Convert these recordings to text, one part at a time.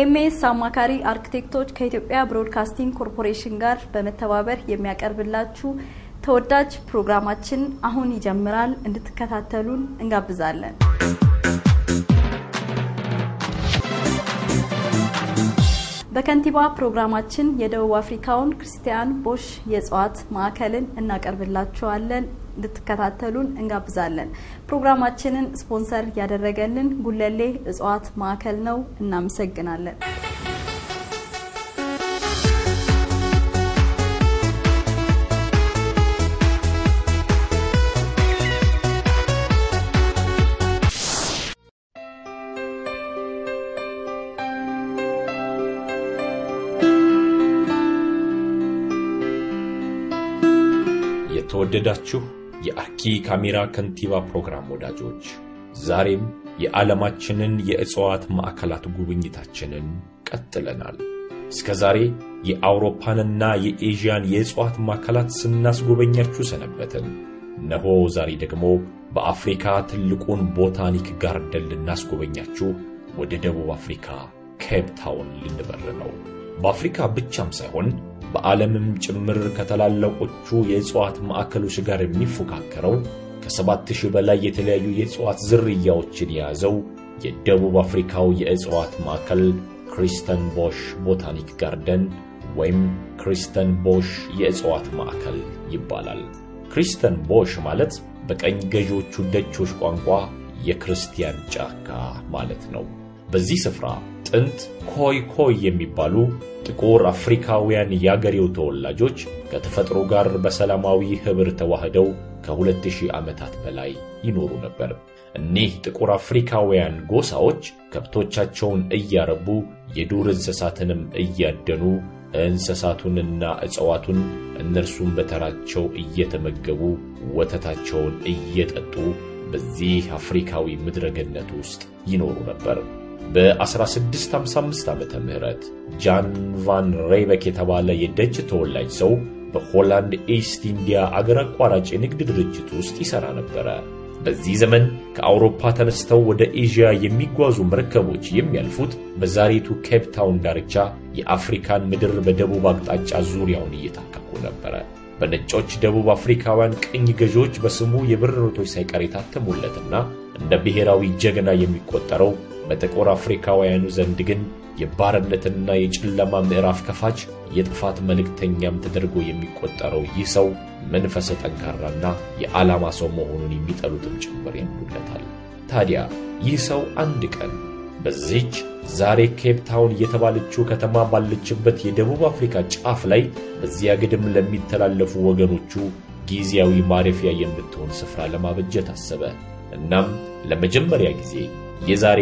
ኤምኤስ አማካሪ አርክቴክቶች ከኢትዮጵያ ብሮድካስቲንግ ኮርፖሬሽን ጋር በመተባበር የሚያቀርብላችሁ ተወዳጅ ፕሮግራማችን አሁን ይጀምራል። እንድትከታተሉን እንጋብዛለን። በከንቲባ ፕሮግራማችን የደቡብ አፍሪካውን ክርስቲያን ቦሽ የእጽዋት ማዕከልን እናቀርብላችኋለን። እንድትከታተሉን እንጋብዛለን። ፕሮግራማችንን ስፖንሰር ያደረገልን ጉለሌ እጽዋት ማዕከል ነው። እናመሰግናለን። የተወደዳችሁ የአርኪ ካሜራ ከንቲባ ፕሮግራም ወዳጆች ዛሬም የዓለማችንን የእጽዋት ማዕከላት ጉብኝታችንን ቀጥለናል። እስከ ዛሬ የአውሮፓንና የኤዥያን የእጽዋት ማዕከላት ስናስጎበኛችሁ ሰነበትን። እነሆ ዛሬ ደግሞ በአፍሪካ ትልቁን ቦታኒክ ጋርደን ልናስጎበኛችሁ ወደ ደቡብ አፍሪካ ኬፕ ታውን ልንበር ነው። በአፍሪካ ብቻም ሳይሆን በዓለምም ጭምር ከታላላቆቹ የእጽዋት ማዕከሎች ጋር የሚፎካከረው ከሰባት ሺህ በላይ የተለያዩ የእጽዋት ዝርያዎችን የያዘው የደቡብ አፍሪካው የእጽዋት ማዕከል ክሪስተን ቦሽ ቦታኒክ ጋርደን ወይም ክሪስተን ቦሽ የእጽዋት ማዕከል ይባላል። ክሪስተን ቦሽ ማለት በቀኝ ገዢዎቹ ደቾች ቋንቋ የክርስቲያን ጫካ ማለት ነው። በዚህ ስፍራ ጥንት ኮይ ኮይ የሚባሉ ጥቁር አፍሪካውያን የአገሬው ተወላጆች ከተፈጥሮ ጋር በሰላማዊ ኅብር ተዋህደው ከሁለት ሺህ ዓመታት በላይ ይኖሩ ነበር። እኒህ ጥቁር አፍሪካውያን ጎሳዎች ከብቶቻቸውን እያረቡ የዱር እንስሳትንም እያደኑ እንስሳቱንና እጽዋቱን እነርሱም በተራቸው እየተመገቡ ወተታቸውን እየጠጡ በዚህ አፍሪካዊ ምድረገነት ውስጥ ይኖሩ ነበር። በ1655 ዓመተ ምህረት ጃን ቫን ሬበክ የተባለ የደች ተወላጅ ሰው በሆላንድ ኢስት ኢንዲያ አገር አቋራጭ የንግድ ድርጅት ውስጥ ይሠራ ነበረ። በዚህ ዘመን ከአውሮፓ ተነስተው ወደ ኤዥያ የሚጓዙ መርከቦች የሚያልፉት በዛሬቱ ኬፕ ታውን ዳርቻ የአፍሪካን ምድር በደቡብ አቅጣጫ ዙሪያውን እየታከኩ ነበረ። በነጮች ደቡብ አፍሪካውያን ቅኝ ገዢዎች በስሙ የብር ኖቶች ሳይቀር የታተሙለትና እንደ ብሔራዊ ጀግና የሚቆጠረው በጥቁር አፍሪካውያኑ ዘንድ ግን የባርነትና የጨለማ ምዕራፍ ከፋች የጥፋት መልእክተኛም ተደርጎ የሚቆጠረው ይህ ሰው መንፈሰ ጠንካራና የዓላማ ሰው መሆኑን የሚጠሉትም ጭምር ያምኑለታል። ታዲያ ይህ ሰው አንድ ቀን በዚች ዛሬ ኬፕ ታውን የተባለችው ከተማ ባለችበት የደቡብ አፍሪካ ጫፍ ላይ በዚያ ግድም ለሚተላለፉ ወገኖቹ ጊዜያዊ ማረፊያ የምትሆን ስፍራ ለማበጀት አሰበ። እናም ለመጀመሪያ ጊዜ የዛሬ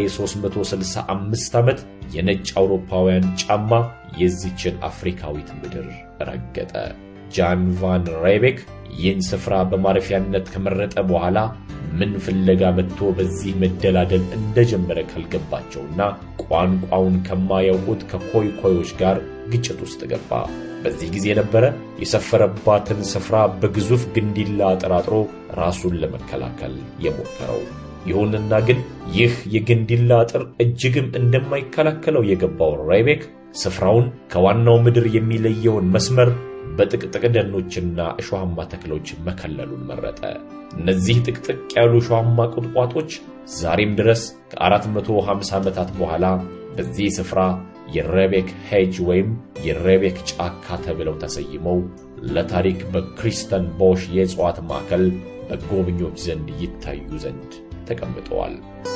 365 ዓመት የነጭ አውሮፓውያን ጫማ የዚችን አፍሪካዊት ምድር ረገጠ። ጃን ቫን ሬቤክ ይህን ስፍራ በማረፊያነት ከመረጠ በኋላ ምን ፍለጋ መጥቶ በዚህ መደላደል እንደጀመረ ካልገባቸውና ቋንቋውን ከማያውቁት ከኮይ ኮይዎች ጋር ግጭት ውስጥ ገባ። በዚህ ጊዜ ነበረ የሰፈረባትን ስፍራ በግዙፍ ግንዲላ አጠራጥሮ ራሱን ለመከላከል የሞከረው። ይሁንና ግን ይህ የግንዲላ አጥር እጅግም እንደማይከላከለው የገባው ሬቤክ ስፍራውን ከዋናው ምድር የሚለየውን መስመር በጥቅጥቅ ደኖችና እሾሃማ ተክሎች መከለሉን መረጠ። እነዚህ ጥቅጥቅ ያሉ እሾሃማ ቁጥቋጦች ዛሬም ድረስ ከ450 ዓመታት በኋላ በዚህ ስፍራ የሬቤክ ሄጅ ወይም የሬቤክ ጫካ ተብለው ተሰይመው ለታሪክ በክሪስተን ቦሽ የእጽዋት ማዕከል በጎብኚዎች ዘንድ ይታዩ ዘንድ ተቀምጠዋል።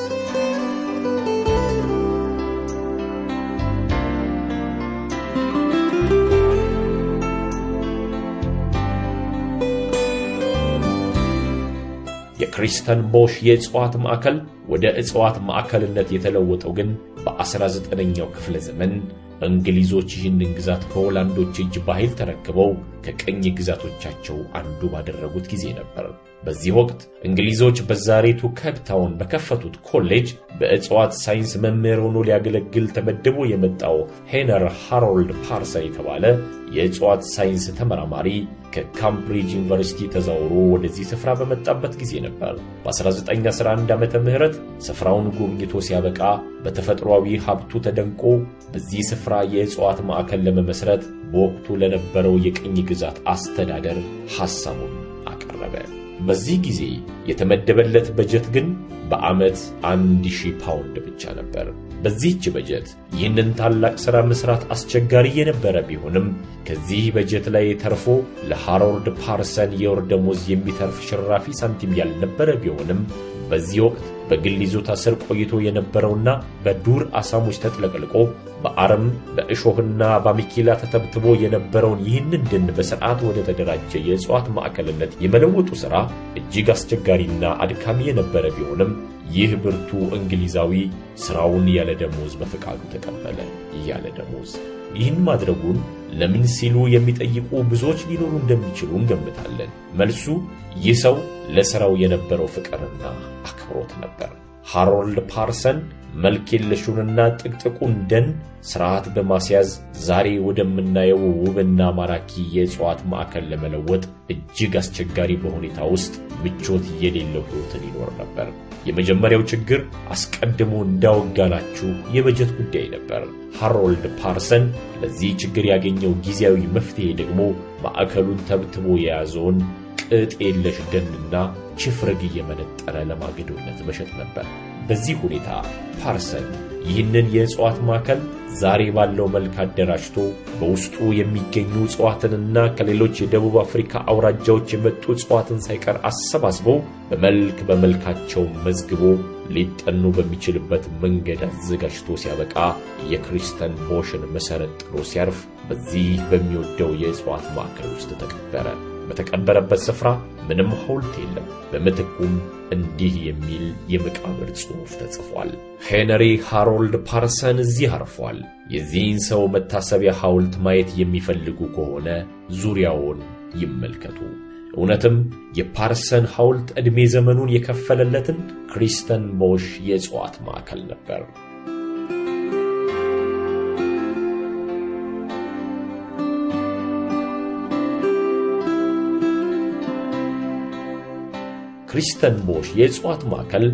የክሪስተን ቦሽ የእጽዋት ማዕከል ወደ እጽዋት ማዕከልነት የተለወጠው ግን በ19ኛው ክፍለ ዘመን እንግሊዞች ይህንን ግዛት ከሆላንዶች እጅ በኃይል ተረክበው ከቀኝ ግዛቶቻቸው አንዱ ባደረጉት ጊዜ ነበር። በዚህ ወቅት እንግሊዞች በዛሬቱ ኬፕታውን በከፈቱት ኮሌጅ በእጽዋት ሳይንስ መምህር ሆኖ ሊያገለግል ተመድቦ የመጣው ሄነር ሃሮልድ ፓርሰን የተባለ የእጽዋት ሳይንስ ተመራማሪ ከካምብሪጅ ዩኒቨርሲቲ ተዛውሮ ወደዚህ ስፍራ በመጣበት ጊዜ ነበር። በ1911 ዓመተ ምህረት ስፍራውን ጎብኝቶ ሲያበቃ በተፈጥሯዊ ሀብቱ ተደንቆ በዚህ ስፍራ የእጽዋት ማዕከል ለመመስረት በወቅቱ ለነበረው የቅኝ ግዛት አስተዳደር ሐሳቡን አቀረበ። በዚህ ጊዜ የተመደበለት በጀት ግን በዓመት አንድ ሺህ ፓውንድ ብቻ ነበር። በዚህች በጀት ይህንን ታላቅ ሥራ መሥራት አስቸጋሪ የነበረ ቢሆንም ከዚህ በጀት ላይ ተርፎ ለሃሮልድ ፓርሰን የወር ደሞዝ የሚተርፍ ሽራፊ ሳንቲም ያልነበረ ቢሆንም በዚህ ወቅት በግል ይዞታ ስር ቆይቶ የነበረውና በዱር አሳሞች ተጥለቅልቆ በአረም በእሾህና በአሚኬላ ተተብትቦ የነበረውን ይህንን ደን በሥርዓት ወደ ተደራጀ የእጽዋት ማዕከልነት የመለወጡ ሥራ እጅግ አስቸጋሪና አድካሚ የነበረ ቢሆንም ይህ ብርቱ እንግሊዛዊ ሥራውን ያለ ደሞዝ በፈቃዱ ተቀበለ። ያለ ደሞዝ ይህን ማድረጉን ለምን ሲሉ የሚጠይቁ ብዙዎች ሊኖሩ እንደሚችሉ እንገምታለን። መልሱ ይህ ሰው ለሥራው የነበረው ፍቅርና አክብሮት ነበር። ሃሮልድ ፓርሰን መልክ የለሹንና ጥቅጥቁን ደን ሥርዓት በማስያዝ ዛሬ ወደምናየው ውብና ማራኪ የእጽዋት ማዕከል ለመለወጥ እጅግ አስቸጋሪ በሁኔታ ውስጥ ምቾት የሌለው ሕይወትን ይኖር ነበር። የመጀመሪያው ችግር አስቀድሞ እንዳወጋናችሁ የበጀት ጉዳይ ነበር። ሃሮልድ ፓርሰን ለዚህ ችግር ያገኘው ጊዜያዊ መፍትሔ ደግሞ ማዕከሉን ተብትቦ የያዘውን ቅጥ የለሽ ደንና ችፍርግ እየመነጠረ ለማገዶነት መሸጥ ነበር። በዚህ ሁኔታ ፓርሰን ይህንን የእጽዋት ማዕከል ዛሬ ባለው መልክ አደራጅቶ በውስጡ የሚገኙ እጽዋትንና ከሌሎች የደቡብ አፍሪካ አውራጃዎች የመጡ እጽዋትን ሳይቀር አሰባስበው በመልክ በመልካቸው መዝግቦ ሊጠኑ በሚችልበት መንገድ አዘጋጅቶ ሲያበቃ የክሪስተን ቦሽን መሠረት ጥሎ ሲያርፍ በዚህ በሚወደው የእጽዋት ማዕከል ውስጥ ተቀበረ። በተቀበረበት ስፍራ ምንም ሐውልት የለም። በምትኩም እንዲህ የሚል የመቃብር ጽሑፍ ተጽፏል። ሄነሪ ሃሮልድ ፓርሰን እዚህ አርፏል። የዚህን ሰው መታሰቢያ ሐውልት ማየት የሚፈልጉ ከሆነ ዙሪያውን ይመልከቱ። እውነትም የፓርሰን ሐውልት ዕድሜ ዘመኑን የከፈለለትን ክሪስተን ቦሽ የእጽዋት ማዕከል ነበር። ክሪስተን ቦሽ የእጽዋት ማዕከል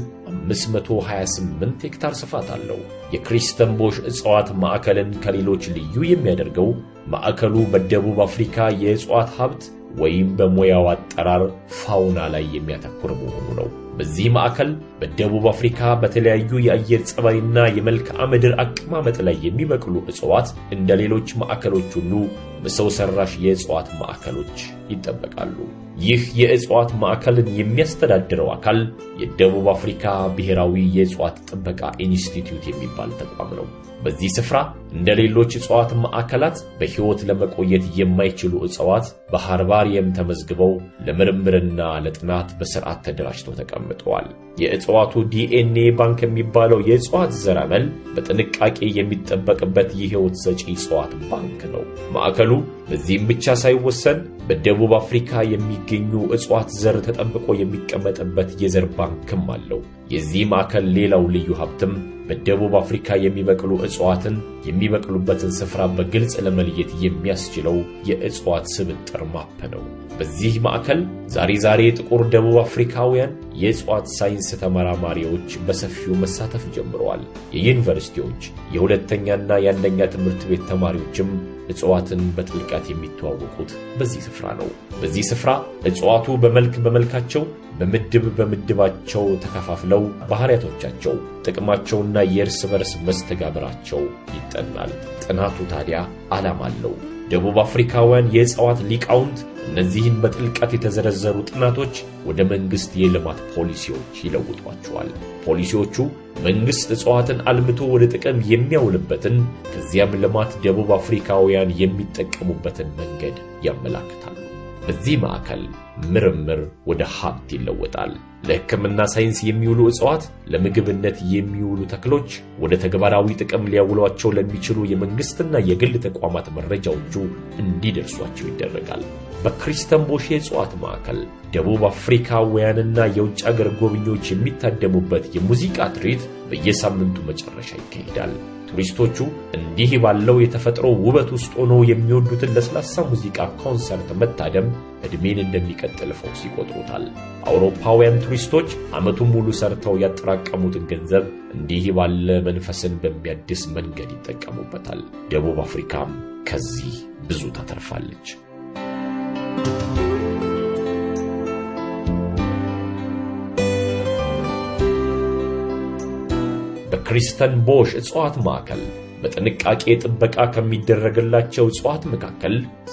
528 ሄክታር ስፋት አለው። የክሪስተን ቦሽ እጽዋት ማዕከልን ከሌሎች ልዩ የሚያደርገው ማዕከሉ በደቡብ አፍሪካ የእጽዋት ሀብት ወይም በሙያው አጠራር ፋውና ላይ የሚያተኩር መሆኑ ነው። በዚህ ማዕከል በደቡብ አፍሪካ በተለያዩ የአየር ጸባይና የመልክዓ ምድር አቀማመጥ ላይ የሚበቅሉ እጽዋት እንደ ሌሎች ማዕከሎች ሁሉ በሰው ሰራሽ የእጽዋት ማዕከሎች ይጠበቃሉ። ይህ የእጽዋት ማዕከልን የሚያስተዳድረው አካል የደቡብ አፍሪካ ብሔራዊ የእጽዋት ጥበቃ ኢንስቲትዩት የሚባል ተቋም ነው። በዚህ ስፍራ እንደ ሌሎች እጽዋት ማዕከላት በሕይወት ለመቆየት የማይችሉ እጽዋት በሃርባሪየም ተመዝግበው ለምርምርና ለጥናት በስርዓት ተደራጅተው ተቀምጠዋል። የእጽዋቱ ዲኤንኤ ባንክ የሚባለው የእጽዋት ዘረመል በጥንቃቄ የሚጠበቅበት የሕይወት ሰጪ እጽዋት ባንክ ነው። ማዕከሉ በዚህም ብቻ ሳይወሰን በደቡብ አፍሪካ የሚገኙ እጽዋት ዘር ተጠብቆ የሚቀመጥበት የዘር ባንክም አለው። የዚህ ማዕከል ሌላው ልዩ ሀብትም በደቡብ አፍሪካ የሚበቅሉ እጽዋትን የሚበቅሉበትን ስፍራ በግልጽ ለመለየት የሚያስችለው የእጽዋት ስብጥር ማፕ ነው። በዚህ ማዕከል ዛሬ ዛሬ ጥቁር ደቡብ አፍሪካውያን የእጽዋት ሳይንስ ተመራማሪዎች በሰፊው መሳተፍ ጀምረዋል። የዩኒቨርሲቲዎች የሁለተኛና የአንደኛ ትምህርት ቤት ተማሪዎችም እጽዋትን በጥልቀት የሚተዋወቁት በዚህ ስፍራ ነው። በዚህ ስፍራ እጽዋቱ በመልክ በመልካቸው በምድብ በምድባቸው ተከፋፍለው ባህሪያቶቻቸው፣ ጥቅማቸውና የእርስ በርስ መስተጋብራቸው ይጠናል። ጥናቱ ታዲያ ዓላማ አለው። ደቡብ አፍሪካውያን የእጽዋት ሊቃውንት እነዚህን በጥልቀት የተዘረዘሩ ጥናቶች ወደ መንግሥት የልማት ፖሊሲዎች ይለውጧቸዋል። ፖሊሲዎቹ መንግሥት እጽዋትን አልምቶ ወደ ጥቅም የሚያውልበትን ከዚያም ልማት ደቡብ አፍሪካውያን የሚጠቀሙበትን መንገድ ያመላክታሉ። በዚህ ማዕከል ምርምር ወደ ሀብት ይለወጣል። ለሕክምና ሳይንስ የሚውሉ እጽዋት፣ ለምግብነት የሚውሉ ተክሎች፣ ወደ ተግባራዊ ጥቅም ሊያውሏቸው ለሚችሉ የመንግስትና የግል ተቋማት መረጃዎቹ እንዲደርሷቸው ይደረጋል። በክሪስተን ቦሽ የእጽዋት ማዕከል ደቡብ አፍሪካውያንና የውጭ አገር ጎብኚዎች የሚታደሙበት የሙዚቃ ትርኢት በየሳምንቱ መጨረሻ ይካሄዳል። ቱሪስቶቹ እንዲህ ባለው የተፈጥሮ ውበት ውስጥ ሆኖ የሚወዱትን ለስላሳ ሙዚቃ ኮንሰርት መታደም ዕድሜን እንደሚቀጥል ፈውስ ይቆጥሩታል። አውሮፓውያን ቱሪስቶች ዓመቱን ሙሉ ሰርተው ያጠራቀሙትን ገንዘብ እንዲህ ባለ መንፈስን በሚያድስ መንገድ ይጠቀሙበታል። ደቡብ አፍሪካም ከዚህ ብዙ ታተርፋለች። በክሪስተን ቦሽ እጽዋት ማዕከል በጥንቃቄ ጥበቃ ከሚደረግላቸው እጽዋት መካከል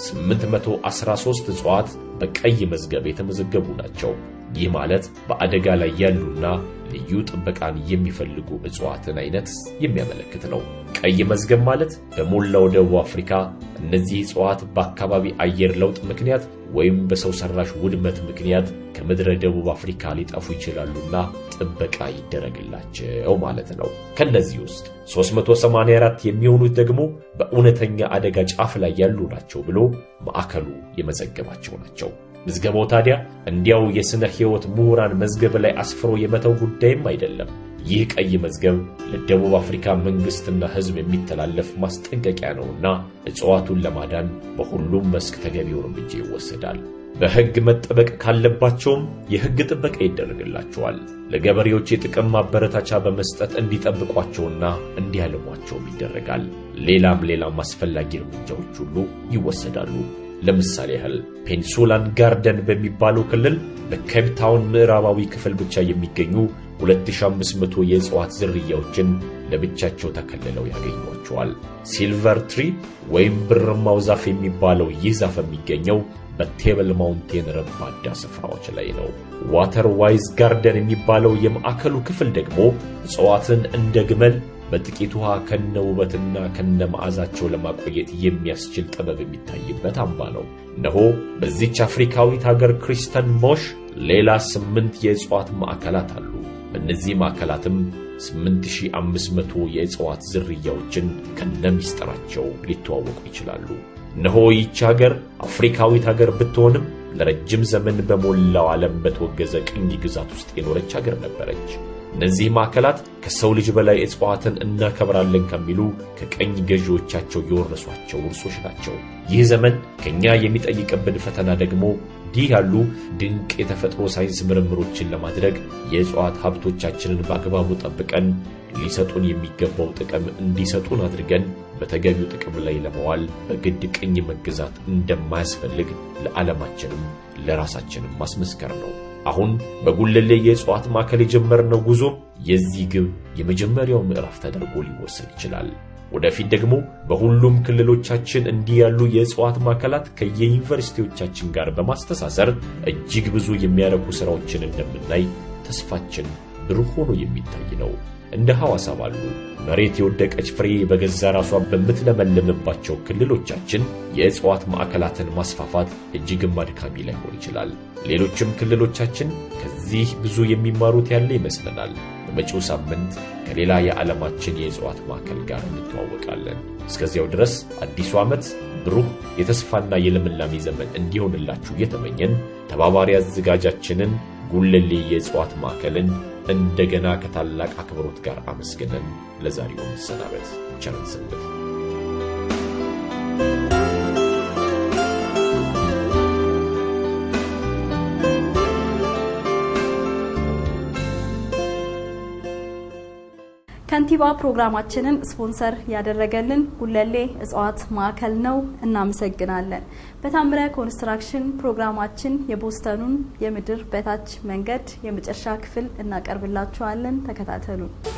813 እጽዋት በቀይ መዝገብ የተመዘገቡ ናቸው። ይህ ማለት በአደጋ ላይ ያሉና ልዩ ጥበቃን የሚፈልጉ እጽዋትን አይነት የሚያመለክት ነው። ቀይ መዝገብ ማለት በሞላው ደቡብ አፍሪካ እነዚህ እጽዋት በአካባቢ አየር ለውጥ ምክንያት ወይም በሰው ሰራሽ ውድመት ምክንያት ከምድረ ደቡብ አፍሪካ ሊጠፉ ይችላሉና ጥበቃ ይደረግላቸው ማለት ነው። ከነዚህ ውስጥ 384 የሚሆኑት ደግሞ በእውነተኛ አደጋ ጫፍ ላይ ያሉ ናቸው ብሎ ማዕከሉ የመዘገባቸው ናቸው። ምዝገባው ታዲያ እንዲያው የሥነ ሕይወት ምሁራን መዝገብ ላይ አስፍሮ የመተው ጉዳይም አይደለም። ይህ ቀይ መዝገብ ለደቡብ አፍሪካ መንግሥትና ሕዝብ የሚተላለፍ ማስጠንቀቂያ ነውና እጽዋቱን ለማዳን በሁሉም መስክ ተገቢው እርምጃ ይወሰዳል። በሕግ መጠበቅ ካለባቸውም የሕግ ጥበቃ ይደረግላቸዋል። ለገበሬዎች የጥቅም ማበረታቻ በመስጠት እንዲጠብቋቸውና እንዲያልሟቸውም ይደረጋል። ሌላም ሌላም አስፈላጊ እርምጃዎች ሁሉ ይወሰዳሉ። ለምሳሌ ያህል ፔንሱላን ጋርደን በሚባለው ክልል በኬፕታውን ምዕራባዊ ክፍል ብቻ የሚገኙ 2500 የእጽዋት ዝርያዎችን ለብቻቸው ተከልለው ያገኟቸዋል። ሲልቨር ትሪ ወይም ብርማው ዛፍ የሚባለው ይህ ዛፍ የሚገኘው በቴብል ማውንቴን ረባዳ ስፍራዎች ላይ ነው። ዋተር ዋይዝ ጋርደን የሚባለው የማዕከሉ ክፍል ደግሞ እጽዋትን እንደ ግመል በጥቂት ውሃ ከነ ውበትና ከነ መዓዛቸው ለማቆየት የሚያስችል ጥበብ የሚታይበት አምባ ነው። እነሆ በዚች አፍሪካዊት ሀገር ክሪስተን ቦሽ ሌላ ስምንት የእጽዋት ማዕከላት አሉ። በእነዚህ ማዕከላትም 8500 የእጽዋት ዝርያዎችን ከነ ሚስጥራቸው ሊተዋወቁ ይችላሉ። እነሆ ይህች ሀገር አፍሪካዊት ሀገር ብትሆንም ለረጅም ዘመን በሞላው ዓለም በተወገዘ ቅኝ ግዛት ውስጥ የኖረች ሀገር ነበረች። እነዚህ ማዕከላት ከሰው ልጅ በላይ እጽዋትን እናከብራለን ከሚሉ ከቀኝ ገዢዎቻቸው የወረሷቸው ውርሶች ናቸው። ይህ ዘመን ከእኛ የሚጠይቅብን ፈተና ደግሞ እንዲህ ያሉ ድንቅ የተፈጥሮ ሳይንስ ምርምሮችን ለማድረግ የእጽዋት ሀብቶቻችንን በአግባቡ ጠብቀን ሊሰጡን የሚገባው ጥቅም እንዲሰጡን አድርገን በተገቢው ጥቅም ላይ ለመዋል በግድ ቅኝ መገዛት እንደማያስፈልግ ለዓለማችንም ለራሳችንም ማስመስከር ነው። አሁን በጉለሌ የእጽዋት ማዕከል የጀመርነው ጉዞ የዚህ ግብ የመጀመሪያው ምዕራፍ ተደርጎ ሊወሰድ ይችላል። ወደፊት ደግሞ በሁሉም ክልሎቻችን እንዲህ ያሉ የእጽዋት ማዕከላት ከየዩኒቨርሲቲዎቻችን ጋር በማስተሳሰር እጅግ ብዙ የሚያረኩ ሥራዎችን እንደምናይ ተስፋችን ብሩህ ሆኖ የሚታይ ነው። እንደ ሐዋሳ ባሉ መሬት የወደቀች ፍሬ በገዛ ራሷ በምትለመልምባቸው ክልሎቻችን የእጽዋት ማዕከላትን ማስፋፋት እጅግም አድካሚ ላይሆን ይችላል። ሌሎችም ክልሎቻችን ከዚህ ብዙ የሚማሩት ያለ ይመስለናል። በመጪው ሳምንት ከሌላ የዓለማችን የእጽዋት ማዕከል ጋር እንተዋወቃለን። እስከዚያው ድረስ አዲሱ ዓመት ብሩህ የተስፋና የልምላሜ ዘመን እንዲሆንላችሁ እየተመኘን ተባባሪ አዘጋጃችንን ጉለሌ የእጽዋት ማዕከልን እንደገና ከታላቅ አክብሮት ጋር አመስግነን ለዛሬው መሰናበት ቸርን ሰንብት። ከንቲባ ፕሮግራማችንን ስፖንሰር ያደረገልን ጉለሌ እጽዋት ማዕከል ነው። እናመሰግናለን። በታምረ ኮንስትራክሽን ፕሮግራማችን የቦስተኑን የምድር በታች መንገድ የመጨረሻ ክፍል እናቀርብላችኋለን። ተከታተሉ።